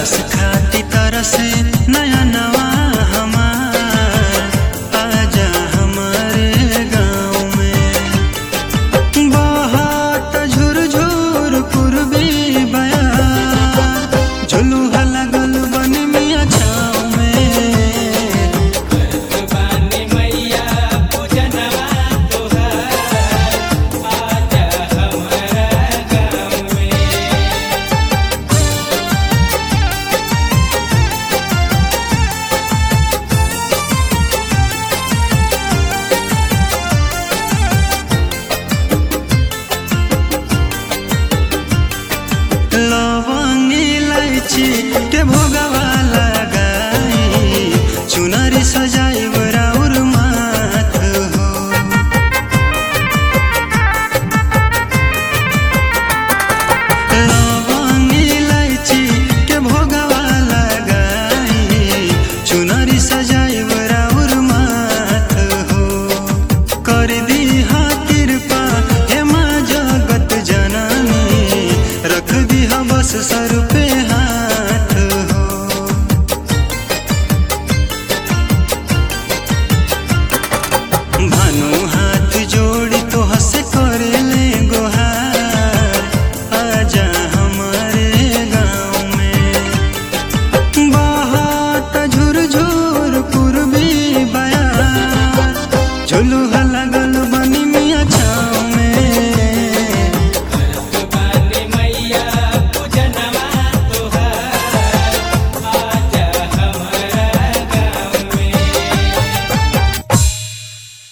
दरस खाती तरस नया नवा हमार आजा हमारे गाँव में बहुत झुरझुर पूर्वी बया झुलुहा लगल बन मिया छाँव में बानी मैया पूजनवा तोहार आजा हमारा गाँव में लवंग इलायची के भोगवा लगाई चुनरी सजाई राउर माथ हो लवंग इलायची के भोगवा लगाई चुनरी सजाई राउर माथ हो कर दी हा कृपा हे माँ जगत जननी रख दी हा बस सा